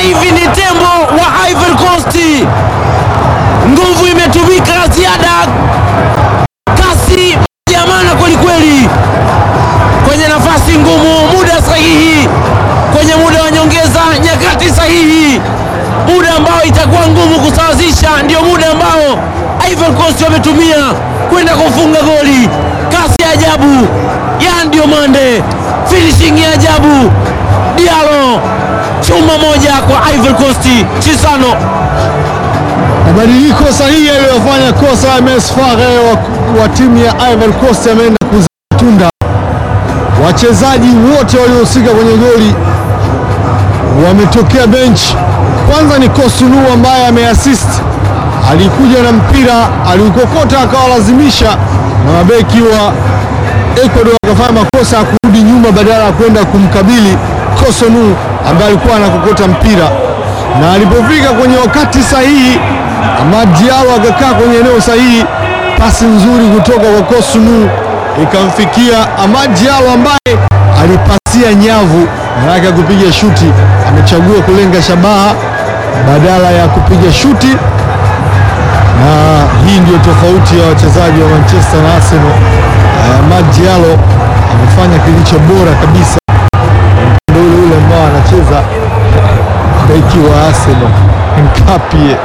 hivi ni tembo wa Ivory Coast. Nguvu imetumika ziada, kasi ya maana kwelikweli, kwenye nafasi ngumu, muda sahihi, kwenye muda wa nyongeza, nyakati sahihi, muda ambao itakuwa ngumu kusawazisha, ndio muda ambao Ivory Coast wametumia kwenda kufunga goli. Kasi ya ajabu ya ndio mande, finishing ya ajabu Diallo, chuma moja kwa Ivory Coast. Chisano Mabadiliko sahihi aliyofanya kosa MS Fare wa, wa timu ya Ivory Coast ameenda kuzaa tunda. Wachezaji wote waliohusika kwenye goli wametokea bench. Kwanza ni Kosunu ambaye ameassist, alikuja na mpira aliukokota akawalazimisha na mabeki wa Ecuador akafanya makosa ya kurudi nyuma badala ya kwenda kumkabili Kosunu ambaye alikuwa anakokota mpira, na alipofika kwenye wakati sahihi, Amad Diallo akakaa kwenye eneo sahihi, pasi nzuri kutoka kwa Kosunu ikamfikia Amad Diallo ambaye alipasia nyavu, maanake ya kupiga shuti, amechagua kulenga shabaha badala ya kupiga shuti na hii ndio tofauti ya wachezaji wa Manchester na Arsenal. Uh, Amad Diallo amefanya kilicho bora kabisa upande ule ule ambao anacheza beki wa Arsenal Nkapie.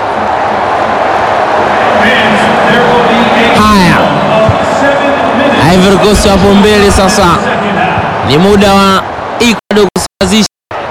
haya, Ivory Coast wapo mbele sasa, ni muda wa Ecuador kusawazisha.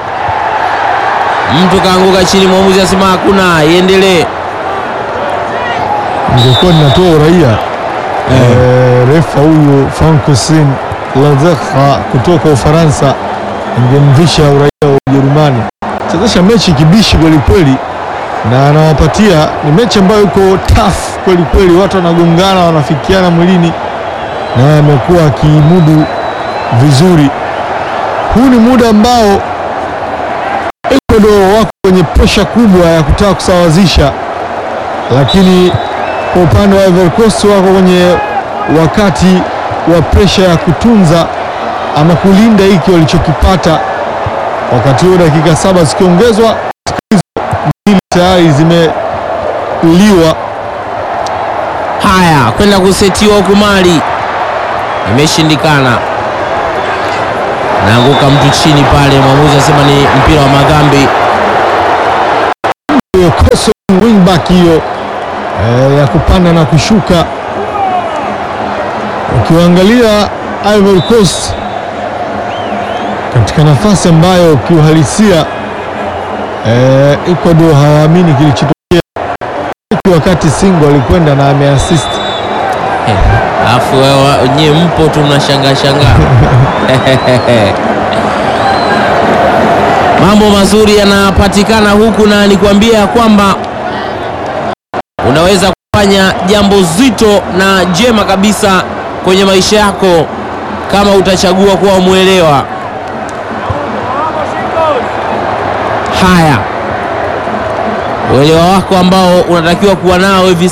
Mtu kaanguka chini, mwamuzi asema hakuna, iendelee. Ningekuwa ninatoa uraia eh, refa huyu Francois Lazekha kutoka Ufaransa ingemvisha uraia wa Ujerumani. Chezesha mechi kibishi kwelikweli, na anawapatia ni mechi ambayo iko tough kwelikweli, watu wanagongana, wanafikiana mwilini, naye amekuwa akimudu vizuri. Huu ni muda ambao Ecuador wako kwenye presha kubwa ya kutaka kusawazisha, lakini kwa upande wa Ivory Coast wako kwenye wakati wa presha ya kutunza ama kulinda hiki walichokipata. Wakati huo dakika saba zikiongezwa, hizo mbili tayari zimeliwa. Haya, kwenda kusetiwa huku mali imeshindikana, naanguka mtu chini pale, mwamuzi asema ni mpira wa madhambi. Hiyo koso wingback hiyo eh, ya kupanda na kushuka. Ukiwaangalia Ivory Coast katika nafasi ambayo kiuhalisia eh, Ecuador hawaamini kilichotokea wakati Singo alikwenda na ameassist. Eh, Alafu wewe nyie mpo tu mnashangaa shangaa. Mambo mazuri yanapatikana huku, na nikwambia ya kwamba unaweza kufanya jambo zito na jema kabisa kwenye maisha yako kama utachagua kuwa mwelewa. Haya, uelewa wako ambao unatakiwa kuwa nao hivi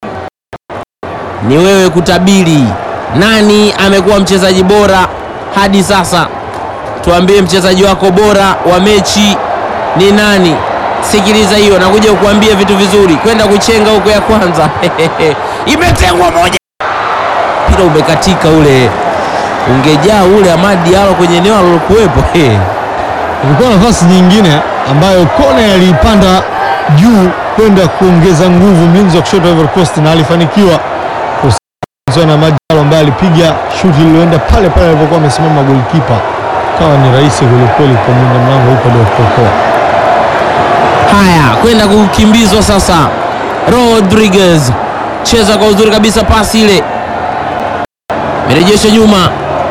ni wewe kutabiri nani amekuwa mchezaji bora hadi sasa. Tuambie mchezaji wako bora wa mechi ni nani? Sikiliza hiyo, nakuja kukuambia vitu vizuri. Kwenda kuchenga huko ya kwanza imetengwa moja, mpira umekatika ule, ungejaa ule Amad Diallo kwenye eneo alilokuwepo. Ilikuwa nafasi nyingine ambayo Kone aliipanda juu kwenda kuongeza nguvu mlinzi wa kushoto wa Ivory Coast na alifanikiwa kusikilizwa na Majalo ambaye alipiga shuti lililoenda pale pale alipokuwa amesimama golikipa. Kawa ni rahisi kwelikweli kwa mlinda mlango huko ndio kuokoa. Haya, kwenda kukimbizwa sasa. Rodriguez cheza kwa uzuri kabisa, pasi ile merejesho nyuma,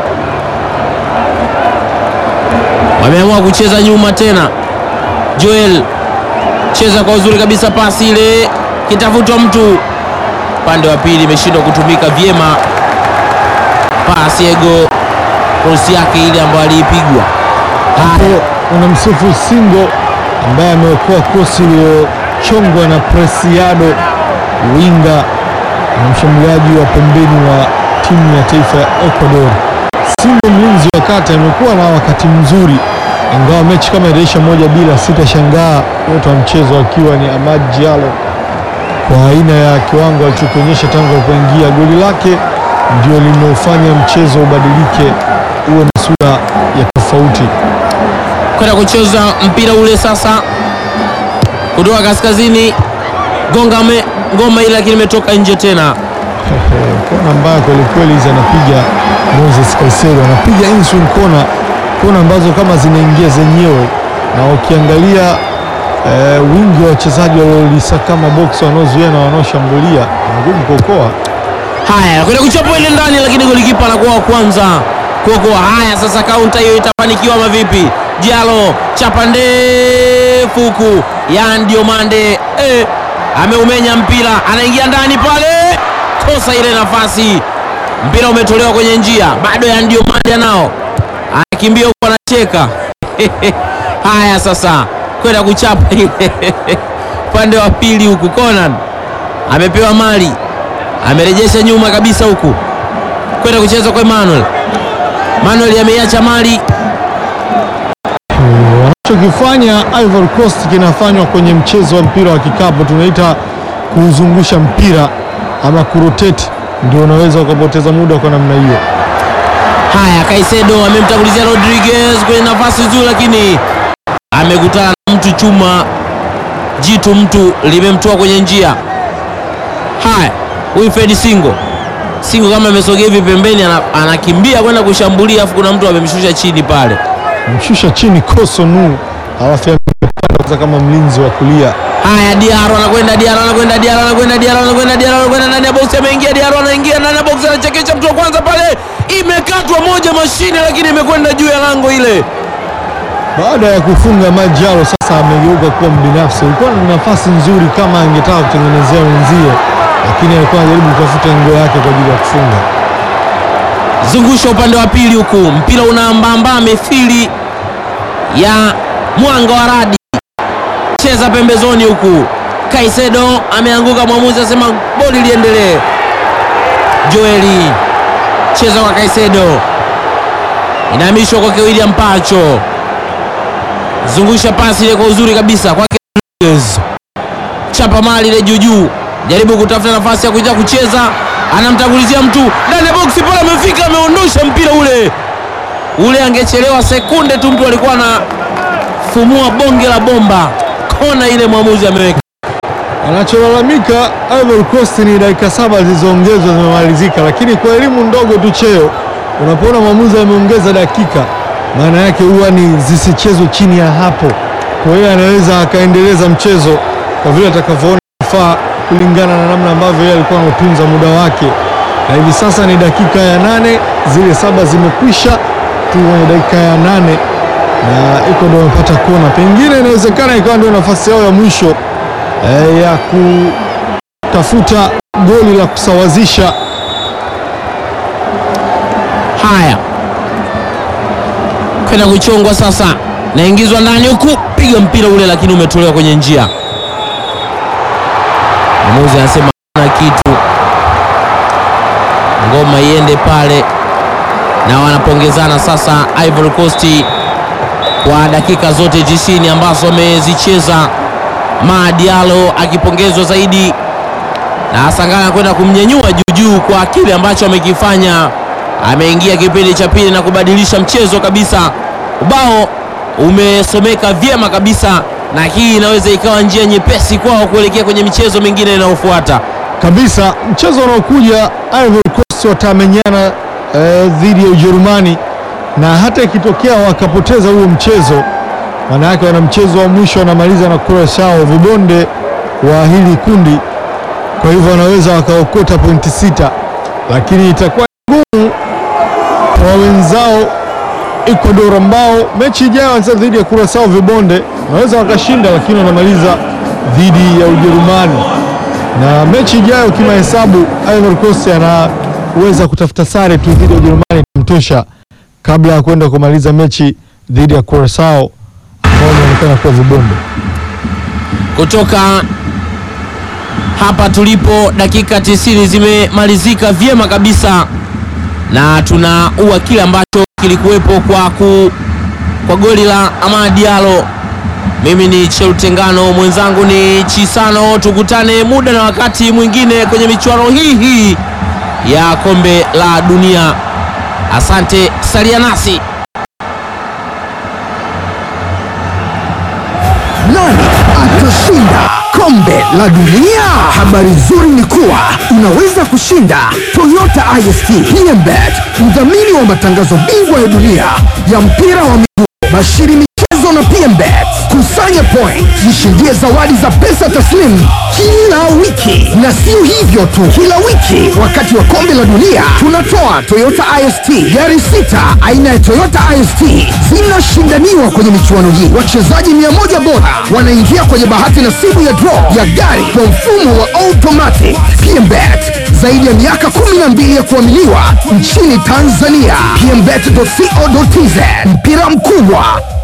wameamua kucheza nyuma tena. Joel cheza kwa uzuri kabisa, pasi ile kitafutwa mtu upande wa pili, imeshindwa kutumika vyema. Pasi ego krosi yake ile ambayo aliipigwa. Haya, Hapo unamsifu Singo ambaye ameokoa krosi iliyochongwa na Preciado winga na mshambuliaji wa pembeni wa timu ya taifa ya Ecuador. Singo mlinzi wa kati amekuwa na wakati mzuri ingawa mechi kama itaisha moja bila, sitashangaa wote wa mchezo akiwa ni Amad Diallo kwa aina ya kiwango alichokionyesha tangu alipoingia. Goli lake ndio limeufanya mchezo ubadilike, uwe na sura ya tofauti. kwenda kucheza mpira ule sasa kutoka kaskazini, gonga me, ngoma ile, lakini imetoka nje tena. kona mbaya kwelikweli hizi anapiga Moses Caicedo, anapiga inswing kona, kona ambazo kama zinaingia zenyewe, na ukiangalia eh, wingi wa wachezaji waliolisakama box wanaozuia na wanaoshambulia ni ngumu kuokoa. Haya, kwenda kuchapa ile ndani, lakini golikipa anakuwa wa kwanza kuokoa. Haya, sasa kaunta hiyo itafanikiwa ama vipi? Diallo chapa ndefu huku, Yan Diomande eh, ameumenya mpira, anaingia ndani pale, kosa ile nafasi, mpira umetolewa kwenye njia, bado Yan Diomande anao, anakimbia huku anacheka haya, sasa kwenda kuchapa ile upande wa pili huku, Conan amepewa mali amerejesha nyuma kabisa huku kwenda kucheza kwa Emmanuel. Manuel ameiacha mali Wanachokifanya Ivory Coast kinafanywa kwenye mchezo wa mpira wa kikapu, tunaita kuuzungusha mpira ama kurotate, ndio unaweza ukapoteza muda kwa namna hiyo. haya. Caicedo amemtangulizia Rodriguez kwenye nafasi nzuri, lakini amekutana na mtu chuma, jitu mtu limemtoa kwenye njia. Haya, Wilfred Singo Singo kama amesogea hivi pembeni, ana- anakimbia kwenda kushambulia, afu kuna mtu amemshusha chini pale. Mshusha chini Kosonu, alafu amepanda kama mlinzi wa kulia. Haya, Diaro anakwenda, Diaro anakwenda, Diaro anakwenda, Diaro anakwenda, Diaro anakwenda ndani ya box, ameingia Diaro, anaingia ndani ya box, anachekesha mtu wa kwanza pale, imekatwa moja mashine, lakini imekwenda juu ya lango ile. Baada ya kufunga Majaro, sasa amegeuka kuwa mbinafsi. Ilikuwa na nafasi nzuri kama angetaka kutengenezea wenzie, lakini alikuwa anajaribu kutafuta ngo yake kwa ajili ya kufunga. Zungusha upande wa pili huku, mpira unaambamba mithili ya mwanga wa radi, cheza pembezoni huku. Caicedo ameanguka, mwamuzi asema boli liendelee. Joeli cheza kwa Caicedo, inahamishwa kwake William Pacho, zungusha pasi ile kwa uzuri kabisa kwake Rodriguez. chapa mali ile juu juu, jaribu kutafuta nafasi ya kuja kucheza, anamtangulizia mtu ndani ya boksi pale, amefika ameondosha mpira ule ule, angechelewa sekunde tu, mtu alikuwa anafumua bonge la bomba. Kona ile mwamuzi ameweka. Anacholalamika Ivory Coast ni dakika saba zilizoongezwa zimemalizika, lakini kwa elimu ndogo tu cheo, unapoona mwamuzi ameongeza dakika, maana yake huwa ni zisichezwe chini ya hapo. Kwa hiyo anaweza akaendeleza mchezo kwa vile atakavyoona faa, kulingana na namna ambavyo yeye alikuwa anautunza muda wake, na hivi sasa ni dakika ya nane, zile saba zimekwisha tu kwenye dakika ya nane na iko ndio wamepata kona, pengine inawezekana ikawa ndio nafasi yao ya mwisho eh, ya kutafuta goli la kusawazisha. Haya, kwenda kuchongwa sasa, naingizwa ndani huku, piga mpira ule, lakini umetolewa kwenye njia. Mwamuzi anasema na kitu, ngoma iende pale, na wanapongezana sasa Ivory Coast kwa dakika zote 90 ambazo wamezicheza. Ma Diallo akipongezwa zaidi na Sangala kwenda kumnyanyua juujuu kwa kile ambacho amekifanya. Ameingia kipindi cha pili na kubadilisha mchezo kabisa. Ubao umesomeka vyema kabisa, na hii inaweza ikawa njia nyepesi kwao kuelekea kwenye michezo mingine inayofuata. kabisa mchezo unaokuja Ivory Coast watamenyana eh, dhidi ya Ujerumani, na hata ikitokea wakapoteza huo mchezo, maana yake wana mchezo wa mwisho wanamaliza na Curaçao, vibonde wa hili kundi. Kwa hivyo wanaweza wakaokota pointi sita, lakini itakuwa ngumu kwa wenzao Ecuador ambao mechi ijayo wanacheza dhidi ya Curaçao vibonde, wanaweza wakashinda, lakini wanamaliza dhidi ya Ujerumani na mechi ijayo kimahesabu, Ivory Coast anaweza kutafuta sare tu dhidi ya Ujerumani kumtosha kabla ya kwenda kumaliza mechi dhidi ya Curaçao ambao wanaonekana kuwa vibonde. Kutoka hapa tulipo, dakika 90 zimemalizika vyema kabisa, na tunaua kile ambacho kilikuwepo kwa kwa goli la Amad Diallo. Mimi ni Cheutengano, mwenzangu ni Chisano. Tukutane muda na wakati mwingine kwenye michuano hii hii ya kombe la dunia. Asante, salia nasi. Nani atashinda kombe la dunia? Habari nzuri ni kuwa unaweza kushinda Toyota IST PMBet, mdhamini wa matangazo bingwa ya dunia ya mpira wa miguu, bashiri michezo na PMBet. Kusanya point, jishindie zawadi za pesa taslimu kila wiki, na sio hivyo tu, kila wiki wakati wa kombe la dunia tunatoa Toyota IST gari sita aina ya Toyota IST zinashindaniwa kwenye michuano hii. Wachezaji mia moja bora wanaingia kwenye bahati nasibu ya draw ya gari kwa mfumo wa automatic. PMBet zaidi ya miaka 12 ya kuaminiwa nchini Tanzania. PMBet.co.tz mpira mkubwa